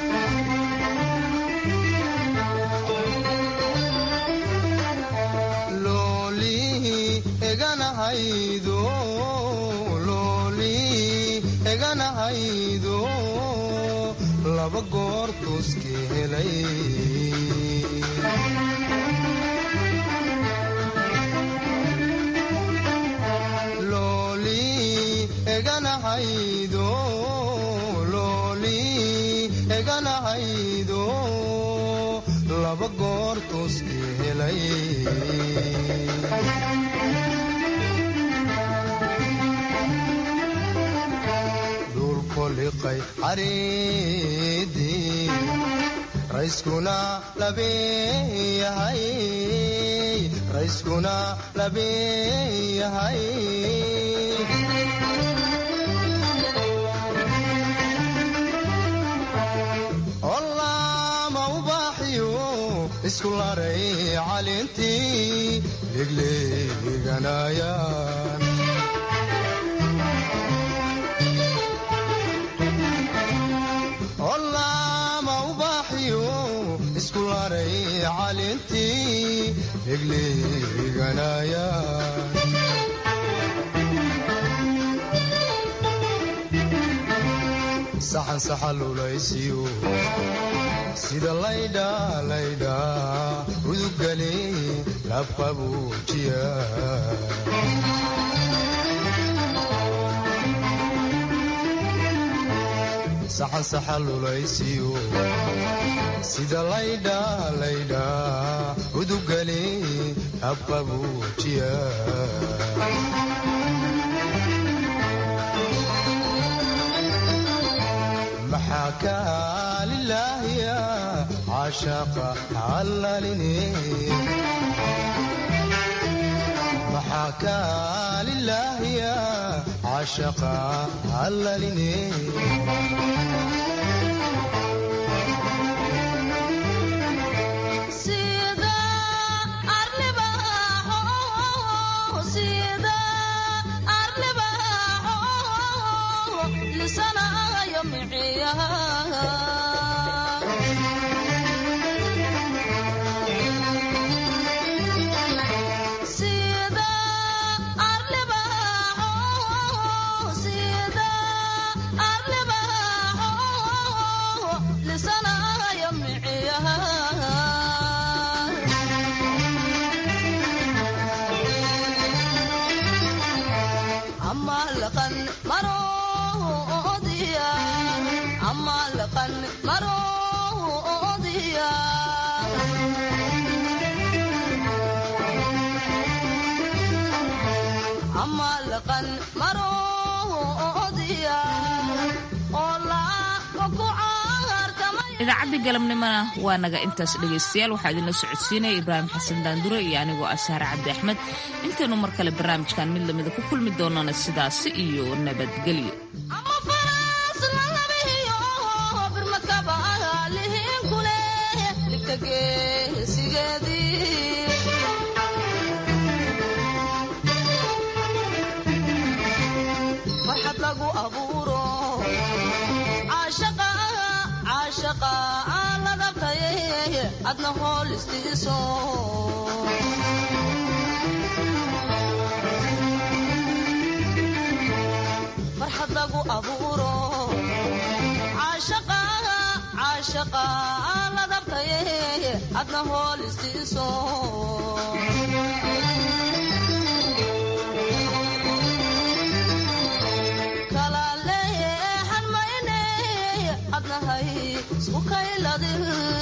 eganahaydo laba goor tuuski helay looli eganahaydo looli eganahaydo laba goor tuuski helay liqay cariidii rayskuna labeeyahay rayskuna labeeyahay ollaama ubaaxiyo isku laray calintii legleeganayaan ollaama ubaaxiyo isku laray calintii legleeganayaan saxan saxalulaysiyo sida laydha laydha udugale labqabuujiya saxan saxalulaysiyo sida laydha laydha udugale labqabuujiya maxaa kaalilaahiya caashaaqa hallalini maxaa kaalilaahiya caashaaqa hallalini sida arlibaxo malaqan maroodiya oo laafka ku caartamay idaacaddii galabnimona waa naga intaas dhegaystayaal waxaa idinla socodsiinaya ibraahim xasan daandure iyo anigoo ah saare cabdi axmed intaynu mar kale barnaamijkan mid lamida ku kulmi doonana sidaasi iyo nabadgelyo farxad lagu abuuro caashaqa ladabtaye adna hool istiiso farxad lagu abuuro caashaqa ladabtaye adna hool istiiso kala leexan mayne adnahay isku kayladin